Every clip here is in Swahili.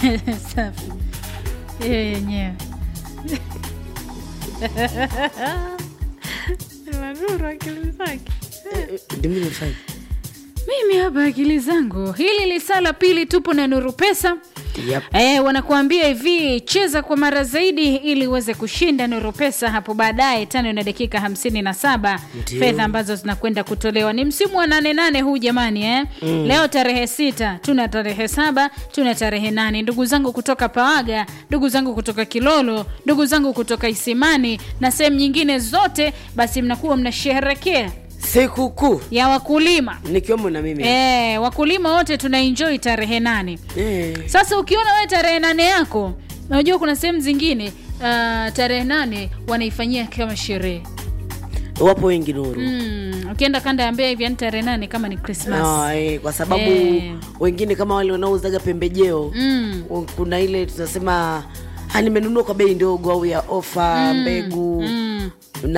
safi hiyo yenyewe Maguru akili zake Ndio mimi nimefanya. mimi hapa akili zangu hili lisaa la pili tupo na nuru pesa Yep. E, wanakuambia hivi cheza kwa mara zaidi ili uweze kushinda nuru pesa hapo baadaye tano na dakika hamsini na saba Ndio. fedha ambazo zinakwenda kutolewa ni msimu wa nane nane huu jamani eh? mm. leo tarehe sita tuna tarehe saba tuna tarehe nane ndugu zangu kutoka pawaga ndugu zangu kutoka kilolo ndugu zangu kutoka isimani na sehemu nyingine zote basi mnakuwa mnasheherekea Sikukuu ya wakulima nikiwemo na mimi. e, wakulima wote tuna enjoy tarehe nane Eh. sasa ukiona wewe tarehe nane yako unajua kuna sehemu zingine uh, tarehe nane wanaifanyia kama sherehe Wapo wengi Nuru. mm, ukienda kanda ya mbea hivi yani tarehe nane kama ni krismas Ah, eh, kwa sababu Eh. wengine kama wale wanaouzaga pembejeo mm. kuna ile tunasema "Ah, nimenunua kwa bei ndogo au ya ofa mbegu Mm.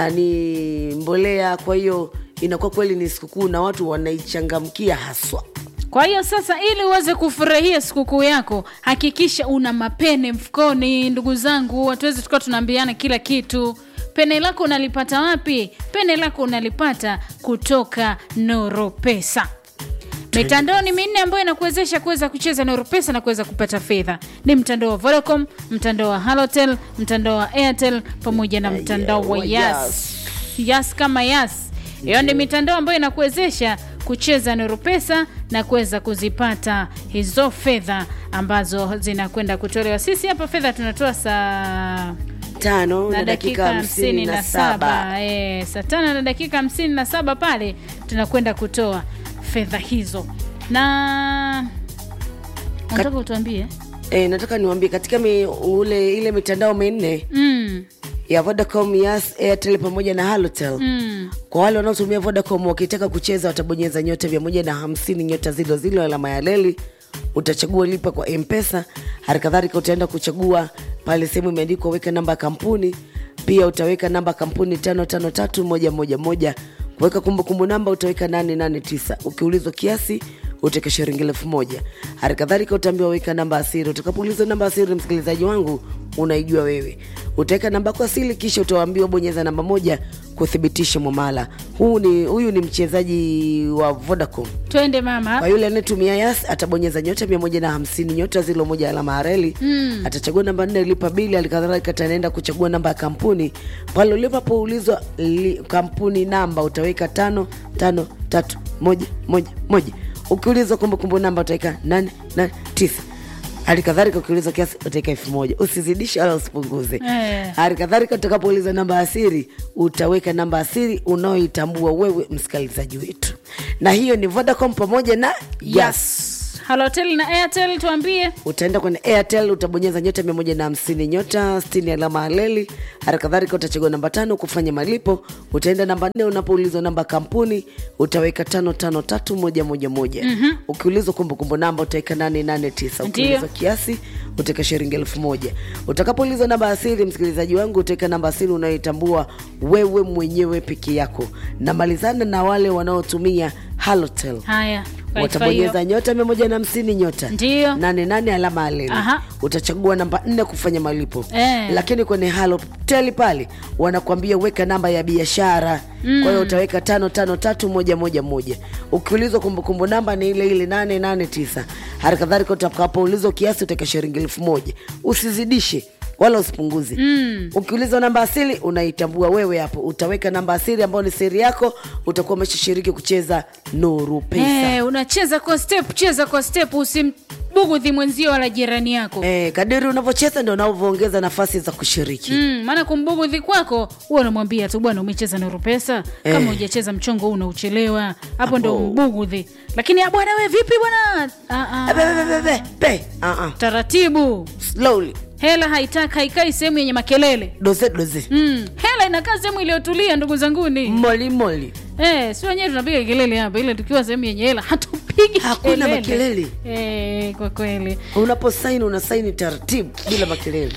nani mbolea kwa hiyo inakuwa kweli ni sikukuu na watu wanaichangamkia haswa kwa hiyo sasa ili uweze kufurahia sikukuu yako hakikisha una mapene mfukoni ndugu zangu hatuwezi tukawa tunaambiana kila kitu pene lako unalipata wapi pene lako unalipata kutoka noro pesa mitandao ni minne ambayo inakuwezesha kuweza kucheza noro pesa na kuweza kupata fedha ni mtandao wa vodacom mtandao wa halotel mtandao wa airtel pamoja na mtandao wa wa yas yas kama yas hiyo ni mitandao ambayo inakuwezesha kucheza nuru pesa na kuweza kuzipata hizo fedha ambazo zinakwenda kutolewa sisi hapa fedha tunatoa saa tano na dakika hamsini na saba Eh, saa tano na dakika hamsini na saba pale tunakwenda kutoa fedha hizo na nataka utuambie E, nataka niwambie katika mi, ule ile mitandao minne mm, ya Vodacom, Yas, Airtel pamoja na Halotel mm. kwa wale wanaotumia Vodacom wakitaka kucheza watabonyeza nyota mia moja na hamsini nyota zilo zilo alama ya leli, utachagua lipa kwa Mpesa. Hali kadhalika utaenda kuchagua pale sehemu imeandikwa weka namba ya kampuni, pia utaweka namba ya kampuni tano tano tatu moja moja moja. Kuweka kumbukumbu namba utaweka nane nane tisa. Ukiulizwa kiasi utaweka shilingi elfu moja. Hali kadhalika utaambiwa weka namba ya siri. Utakapoulizwa namba ya siri, msikilizaji wangu, unaijua wewe, utaweka namba yako asili, kisha utaambiwa bonyeza namba moja kuthibitisha mwamala. Huu ni huyu ni mchezaji wa Vodacom. twende mama Kwa yule anayetumia Yas atabonyeza nyota mia moja na hamsini nyota zilo moja alama ya reli mm. atachagua namba nne lipa bili. Halikadhalika ataenda kuchagua namba ya kampuni pale ulipoulizwa li, kampuni namba utaweka tano tano tatu moja moja moja. Ukiulizwa kumbukumbu namba utaweka nane nane tisa. Hali kadhalika ukiulizwa kiasi utaweka elfu moja usizidishe wala usipunguze. Eh. Hali kadhalika utakapoulizwa namba ya siri utaweka namba ya siri unaoitambua wewe msikilizaji wetu, na hiyo ni Vodacom pamoja na Yas. halotel na airtel tuambie Utaenda kwenye Airtel utabonyeza nyota mia moja na hamsini nyota sitini alama ya leli. Hali kadhalika utachagua namba tano kufanya malipo. Utaenda namba nne unapoulizwa namba ya kampuni utaweka tano tano tatu moja moja moja. Ukiulizwa kumbukumbu namba utaweka nane nane tisa. Ndio. Ukiulizwa kiasi utaweka shilingi elfu moja. Utakapoulizwa namba ya siri, msikilizaji wangu, utaweka namba ya siri unayoitambua wewe mwenyewe peke yako, na malizana na wale wanaotumia Halotel haya kwa watabonyeza hiyo- nyota mia moja na hamsini nyota Ndio. nane nane alama ya leli Aha. utachagua namba nne kufanya malipo Eh. lakini kwenye halotel pale wanakuambia weka namba ya biashara kwa hiyo utaweka tano tano tatu moja moja moja ukiulizwa kumbukumbu namba ni ile ile nane nane tisa hali kadhalika utakapoulizwa kiasi utaweka shilingi elfu moja usizidishe wala usipunguze mm. ukiulizwa namba asili unaitambua wewe hapo utaweka namba asili ambayo ni siri yako utakuwa umeshashiriki kucheza nuru pesa Eh, unacheza kwa step cheza kwa step usimbugudhi mwenzio wala jirani yako Eh, kadiri unavyocheza ndo unavyoongeza nafasi za kushiriki Mm, maana kumbugudhi kwako huwa unamwambia tu bwana umecheza nuru pesa kama Eh. hujacheza mchongo huu unauchelewa hapo ndo mbugudhi lakini "Ah, bwana we vipi bwana Ah, ah, Be, be, be, be, be. Ah, ah. taratibu Slowly. hela haitaki haikai sehemu yenye makelele doze doze mm, hela inakaa sehemu iliyotulia ndugu zanguni moli moli Eh, si wenyewe tunapiga kelele hapa ile tukiwa sehemu yenye hela hatupigi Hakuna kelele. makelele. Eh, kwa kweli unaposaini unasaini taratibu bila makelele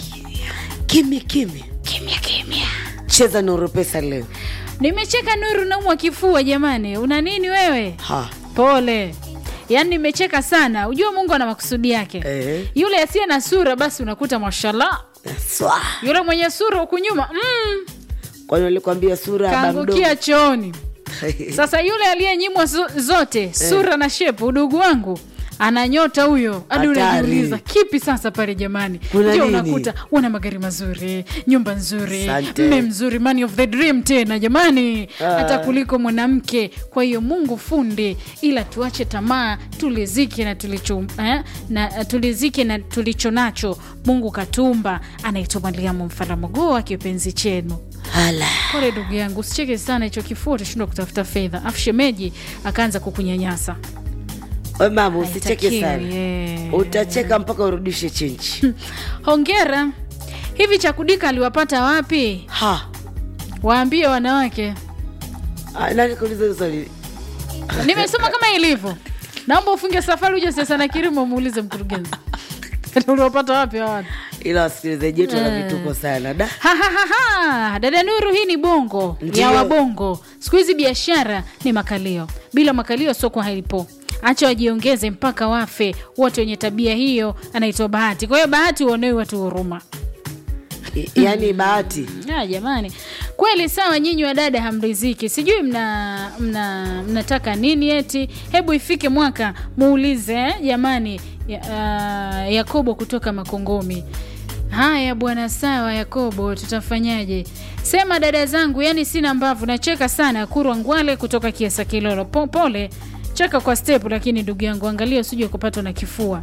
kimya kimya kimya kimya cheza nuru pesa leo nimecheka nuru naumwa kifua jamani una nini wewe ha pole yaani nimecheka sana ujue mungu ana makusudi yake Eh. yule asiye na sura basi unakuta mashallah Swa. yule mwenye sura huku nyuma mm, kwani walikwambia sura ya kaangukia chooni sasa yule aliyenyimwa zo- zote sura na shepu udugu wangu ana nyota huyo hadi Hatari. unajiuliza kipi sasa pale jamani Kuna ndio nini? unakuta wana magari mazuri nyumba nzuri Asante. mme mzuri man of the dream tena jamani Ah. hata kuliko mwanamke kwa hiyo mungu fundi ila tuache tamaa tulizike na tulicho eh, na tulizike na tulicho nacho mungu katumba anaitwa mariamu mfalamogoa kipenzi chenu Hala. pole ndugu yangu usicheke sana hicho kifua utashindwa kutafuta fedha afu shemeji akaanza kukunyanyasa We mama usicheke Haitakiwi, sana eh. utacheka mpaka urudishe chenji hongera hivi chakudika aliwapata wapi ha waambie wanawake Ah, nani kuuliza hiyo swali nimesoma kama ilivyo naomba ufunge safari uje sasa na kirimo muulize mkurugenzi uliwapata wapi hawana ila wasikilizaji wetu wana vituko sana da Ha, ha, ha, ha. dada nuru hii ni bongo Ndiyo. ya wabongo siku hizi biashara ni makalio bila makalio soko halipo acha wajiongeze mpaka wafe wote wenye tabia hiyo anaitwa bahati kwa hiyo bahati uonewi watu huruma I- yaani bahati Ah, jamani kweli sawa nyinyi wa dada hamriziki sijui mna mna mnataka nini eti hebu ifike mwaka muulize eh, jamani ya, uh, yakobo kutoka makongomi haya bwana sawa yakobo tutafanyaje sema dada zangu yani sina mbavu nacheka sana kurwa ngwale kutoka kiasa kilolo po, pole cheka kwa step lakini ndugu yangu angalia usije kupatwa na kifua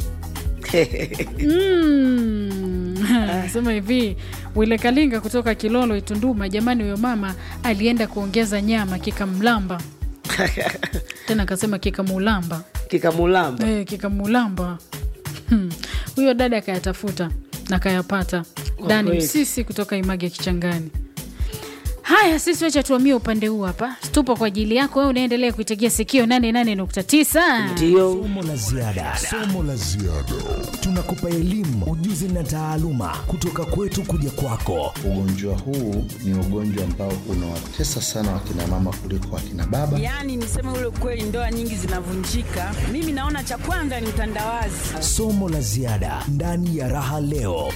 Mm. sema hivi wile kalinga kutoka kilolo itunduma jamani huyo mama alienda kuongeza nyama kikamlamba tena akasema kikamulamba kikamulamba e, kikamulamba Hmm. huyo dada akayatafuta na kayapata dani kweli. msisi kutoka image kichangani haya sisi wacha tuamie upande huu hapa tupo kwa ajili yako wewe unaendelea kuitegea sikio 88.9 ndio Somo la ziada. Somo la ziada. Tunakupa elimu, ujuzi na taaluma kutoka kwetu kuja kwako. Ugonjwa huu ni ugonjwa ambao unawatesa sana wakina mama kuliko wakina baba. Yaani niseme ule ukweli, ndoa nyingi zinavunjika. Mimi naona cha kwanza ni utandawazi. Somo la ziada ndani ya Raha Leo.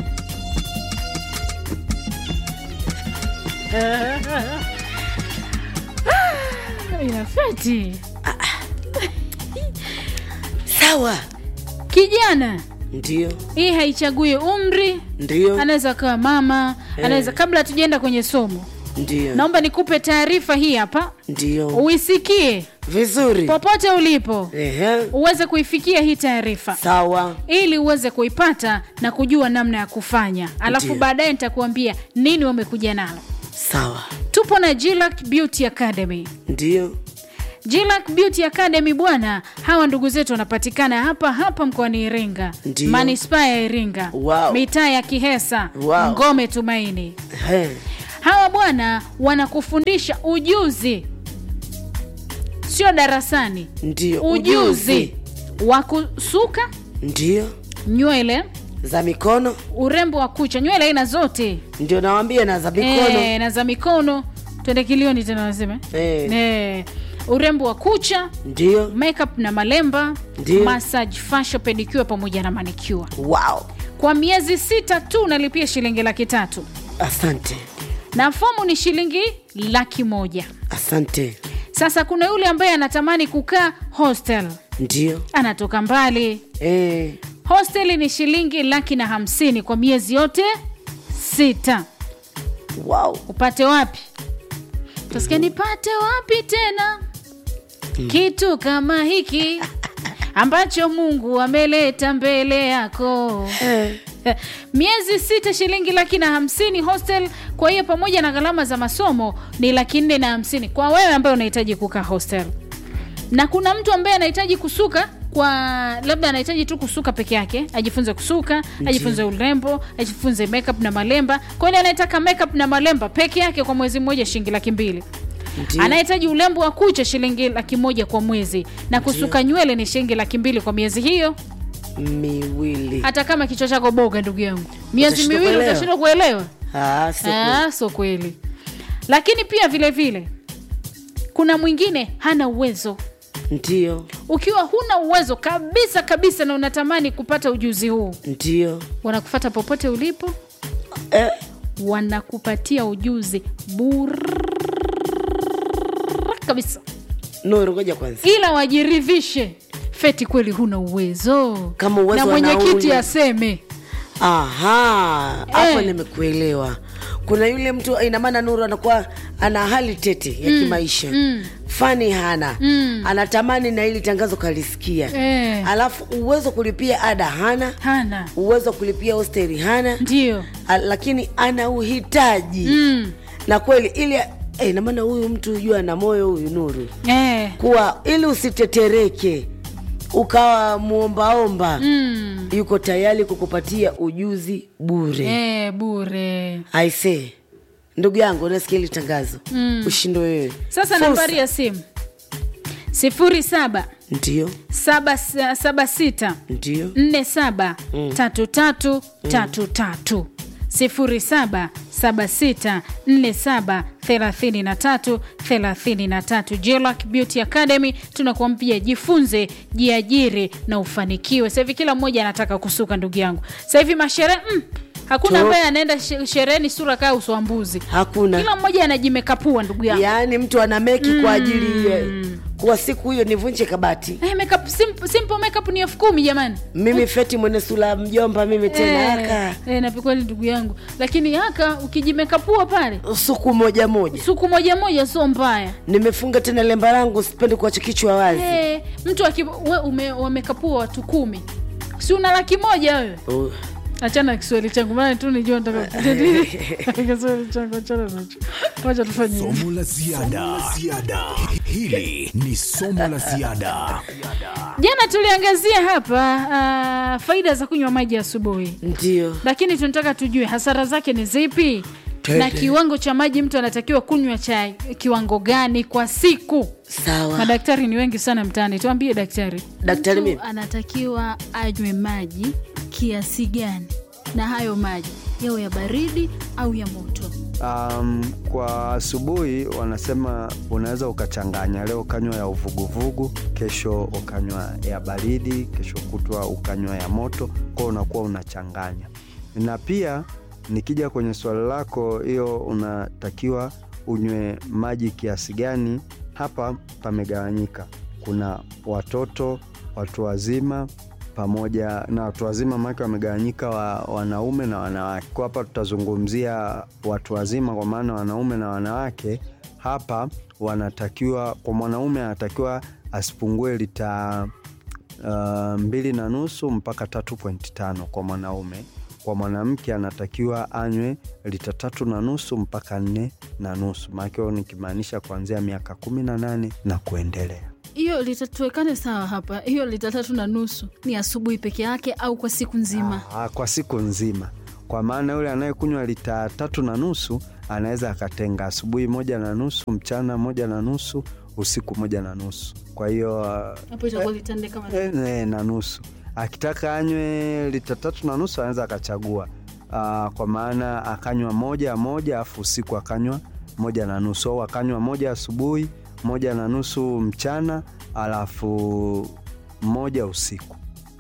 inafeti sawa kijana ndio hii haichagui umri ndio anaweza akawa mama anaweza kabla hatujaenda kwenye somo ndio naomba nikupe taarifa hii hapa ndio uisikie vizuri popote ulipo Ehe. uweze kuifikia hii taarifa sawa ili uweze kuipata na kujua namna ya kufanya alafu Ndiyo. baadaye nitakuambia nini wamekuja nalo sawa tupo na Jillac Beauty Academy ndio Jillac Beauty Academy bwana, hawa ndugu zetu wanapatikana hapa hapa mkoani Iringa, Ndiyo. manispaa ya Iringa, Wow. mitaa ya Kihesa, Wow. Ngome Tumaini. He. Hawa bwana wanakufundisha ujuzi, sio darasani, ndio ujuzi wa kusuka ndio nywele, za mikono urembo wa kucha, nywele aina zote ndio nawambia na za mikono Eh, na za mikono. Twende kilioni tena nasema Eh. Eh, urembo wa kucha ndio makeup na malemba Ndiyo. massage fashion pedicure pamoja na manicure wow kwa miezi sita tu unalipia shilingi laki tatu asante na fomu ni shilingi laki moja asante sasa kuna yule ambaye anatamani kukaa hostel ndio anatoka mbali eh. hostel ni shilingi laki na hamsini kwa miezi yote sita wow upate wapi tasikia nipate wapi tena kitu kama hiki ambacho mungu ameleta mbele yako eh. miezi sita shilingi laki na hamsini hostel kwa hiyo pamoja na gharama za masomo ni laki nne na hamsini kwa wewe ambaye unahitaji kukaa hostel na kuna mtu ambaye anahitaji kusuka kwa labda anahitaji tu kusuka peke yake ajifunze kusuka ajifunze urembo ajifunze makeup na malemba kwa hiyo anayetaka makeup na malemba peke yake kwa mwezi mmoja shilingi laki mbili Ndiyo. anahitaji urembo wa kucha shilingi laki moja kwa mwezi na kusuka nywele ni shilingi laki mbili kwa miezi hiyo miwili hata kama kichwa chako boga ndugu yangu miezi Utashindwa miwili kuelewa. utashindwa kuelewa Ah, si kweli. Ah, so kweli lakini pia vile vile kuna mwingine hana uwezo ndio ukiwa huna uwezo kabisa kabisa na unatamani kupata ujuzi huu ndio wanakufata popote ulipo eh, wanakupatia ujuzi bure kabisa nuru ngoja kwanza ila wajiridhishe feti kweli huna uwezo Kama uwezo na mwenyekiti wanauli. aseme aha hapo Eh. nimekuelewa kuna yule mtu ina maana nuru anakuwa ana hali tete ya kimaisha fani hana anatamani na ili tangazo kalisikia Eh. alafu uwezo kulipia ada hana hana uwezo kulipia hosteli hana ndio A- lakini ana uhitaji mm. na kweli ili eh, ina maana huyu mtu jua ana moyo huyu nuru eh. kuwa ili usitetereke ukawa muombaomba mm. yuko tayari kukupatia ujuzi bure Eh, bure aise ndugu yangu unasikia hili tangazo mm. ushindo wewe sasa Fursa. nambari ya simu sifuri saba ndio saba saba sita ndio nne saba tatu tatu tatu tatu sifuri saba saba sita nne saba thelathini na tatu thelathini na tatu Jelac Beauty Academy tunakuambia jifunze jiajiri na ufanikiwe sasa hivi kila mmoja anataka kusuka ndugu yangu sasa hivi masherehe mm, hakuna To- ambaye anaenda she- shereheni sura kaa uswambuzi hakuna kila mmoja anajimekapua ndugu yangu yaani mtu ana meki kwa ajili ya kuwa siku hiyo nivunje kabati Eh, makeup, simple, simple makeup ni elfu kumi jamani mimi feti mwene sula mjomba mimi tena aka eh, napikweli ndugu yangu lakini haka ukijimekapua pale suku moja moja suku moja moja sio mbaya nimefunga tena lemba langu sipendi kuacha kichwa wazi eh, mtu aki, we, ume, wamekapua watu kumi si una laki moja wewe Oh, achana na kiswahili changu maana tu nijua nataka kujadili kiswahili changu achana nacho wacha tufanye hivi. Somo la ziada. ziada. Hili ni somo la ziada. jana tuliangazia hapa uh, faida za kunywa maji asubuhi ndio lakini tunataka tujue hasara zake ni zipi Tende. na kiwango cha maji mtu anatakiwa kunywa cha kiwango gani kwa siku sawa madaktari ni wengi sana mtaani tuambie daktari daktari Mtu mimi anatakiwa anywe maji kiasi gani na hayo maji yawe ya baridi au ya moto Um, kwa asubuhi wanasema unaweza ukachanganya, leo ukanywa ya uvuguvugu, kesho ukanywa ya baridi, kesho kutwa ukanywa ya moto, kwao unakuwa unachanganya. Na pia nikija kwenye swali lako hiyo, unatakiwa unywe maji kiasi gani, hapa pamegawanyika. Kuna watoto, watu wazima pamoja na watu wazima maake wamegawanyika wa, wanaume na wanawake. Kwa hapa tutazungumzia watu wazima, kwa maana wanaume na wanawake. Hapa wanatakiwa, kwa mwanaume anatakiwa asipungue lita uh, mbili na nusu mpaka tatu pointi tano kwa mwanaume. Kwa mwanamke anatakiwa anywe lita tatu na nusu mpaka nne na nusu, maake nikimaanisha kuanzia miaka kumi na nane na kuendelea. hiyo litatuwekane sawa hapa hiyo lita tatu na nusu ni asubuhi peke yake au kwa siku nzima Ah, kwa siku nzima, kwa maana yule anayekunywa lita tatu na nusu anaweza akatenga asubuhi moja na nusu, mchana moja na nusu, usiku moja na nusu. Kwa hiyo ah, hapo itakuwa litande kama eh, eh, na nusu. Akitaka anywe lita tatu na nusu anaweza akachagua ah, kwa maana akanywa moja moja, afu usiku akanywa moja na nusu, au akanywa moja asubuhi, moja na nusu mchana, alafu moja usiku.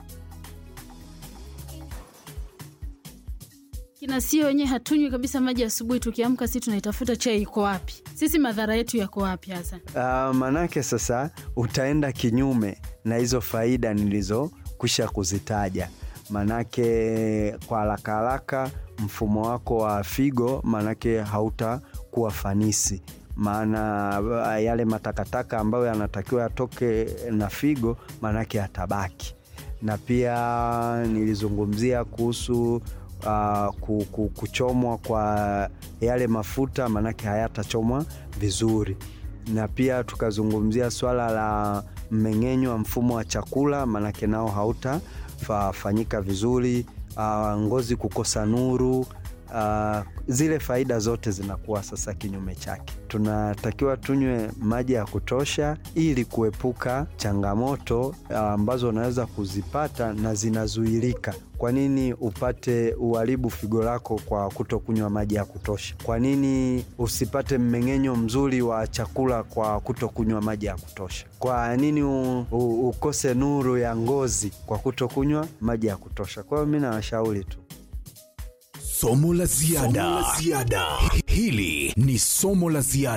kina sio wenyewe hatunywi kabisa maji asubuhi tukiamka si tunaitafuta chai iko wapi sisi madhara yetu yako wapi hasa Uh, manake sasa utaenda kinyume na hizo faida nilizokwisha kuzitaja. Manake kwa haraka haraka mfumo wako wa figo manake hautakuwa fanisi, maana uh, yale matakataka ambayo yanatakiwa yatoke na figo manake yatabaki, na pia nilizungumzia kuhusu uh, ku- ku- kuchomwa kwa yale mafuta manake hayatachomwa vizuri na pia tukazungumzia swala la mmeng'enyo wa mfumo wa chakula manake nao hautafanyika vizuri uh, ngozi kukosa nuru uh, zile faida zote zinakuwa sasa kinyume chake. Tunatakiwa tunywe maji ya kutosha ili kuepuka changamoto uh, ambazo unaweza kuzipata na zinazuilika. Kwa nini upate uharibu figo lako kwa kutokunywa maji ya kutosha? Kwa nini usipate mmeng'enyo mzuri wa chakula kwa kutokunywa maji ya kutosha? Kwa nini u, u, ukose nuru ya ngozi kwa kutokunywa maji ya kutosha? Kwa hiyo mi nawashauri tu Somo la ziada. Hili ni somo la ziada.